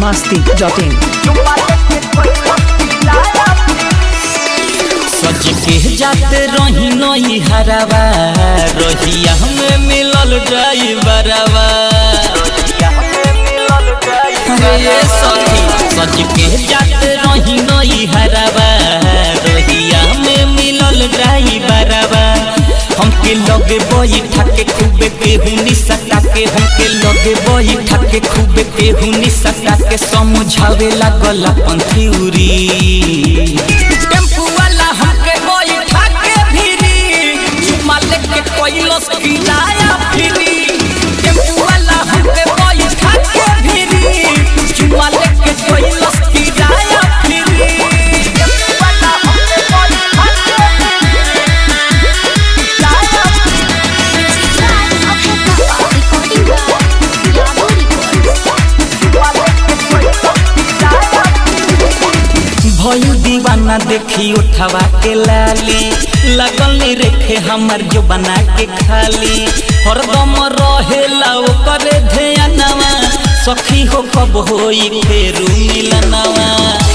masti.in सच के जाते रही नई हरावा रहिया हमें मिलल ड्राइवरवा अरे ये सखी सच के जाते रही नई हरावा रहिया हमें मिलल ड्राइवरवा हमके लगे बई ठाके खूबे केहुनी सटा के हमके लगे बई ठाके खूबे केहुनी सटा के समझावे लागल अपन थ्योरी टेम्पू वाला हमके बई ठाके भिरी चुमा लेके कोइलस किराया फिरी टेम्पू वाला हमके बई ठाके भिरी चुमा लेके कोइलस किराया फिरी टेम्पू वाला हमके बई ठाके भयू दीवाना देखी उठवा के लाली लगल नी रेखे हमर जो बना के खाली हरदम रहेला ओकरे ध्यानवा सखी हो कब होई फेरू मिलनवा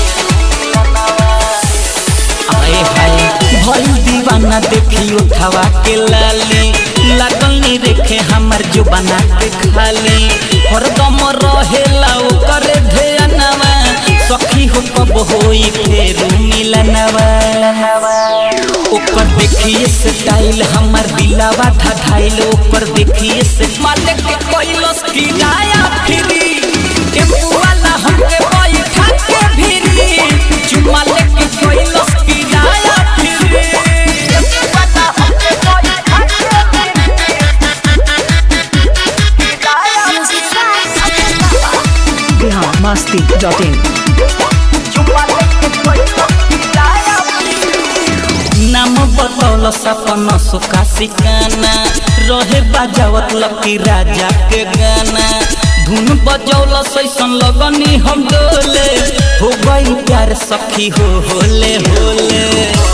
आए हाय भयू दीवाना देखी उठवा के लाली लगल नी रेखे हमर जो बना के खाली हरदम रहेला ओकरे ध्यानवा सखी हो कब होई फेरू मिलनवा ऊपर देखिए स्टाइल हमर दिलावा ढाइल ऊपर देखिए से मालिक के कोइलस किराया फिरी टेम्पू वाला हमके बैठा के भिरी चुमा लेके कोइलस किराया फिरी टेम्पू वाला हमके बैठा के Bihar masti.in नाम बतौल सपन सुखा सिकाना रहे बजावत लकी राजा के गाना धुन बजौल सैसन लगनी हम डोले हो गई प्यार सखी हो होले होले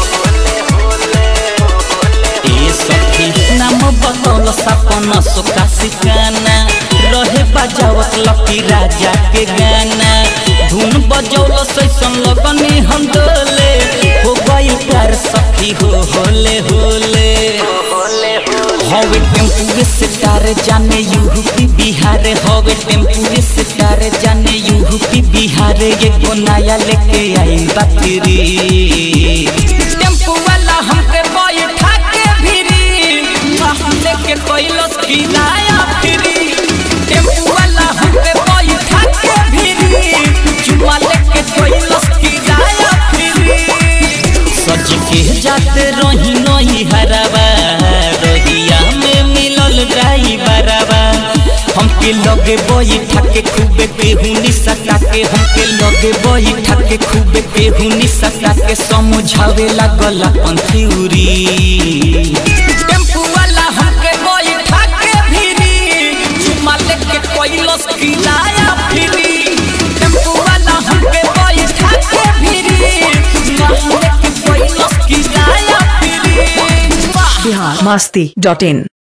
ए सखी नाम बतौल सपन सुखा सिकाना रहे बजावत लकी राजा के गाना धुन बजौल सैसन लगनी हम डोले हो गई प्यार सखी हो होले होले हवे टेम्पू से तार जाने यूपी बिहार हवे टेम्पू से तार जाने यूपी बिहार ये को नया लेके आई बकरी टेम्पू वाला हमके बैठा के भिरी हम लेके कोइलस किराया फिरी टेम्पू वाला हमके बैठा के भिरी चुमा लेके कोइलस किराया फिरी सच के जाते रही नई हरावा रहिया में मिलल ड्राइवरवा हमके लगे बई ठाके खूबे केहुनी सटा के हमके लगे बई ठाके खूबे केहुनी सटा के समझावे लागल अपन थ्योरी टेम्पू वाला हमके बई ठाके भिरी चुमा लेके कोइलस किराया फिरी टेम्पू वाला हमके बई ठाके भिरी चुमा लेके कोइलस किराया फिरी वाह Bihar masti.in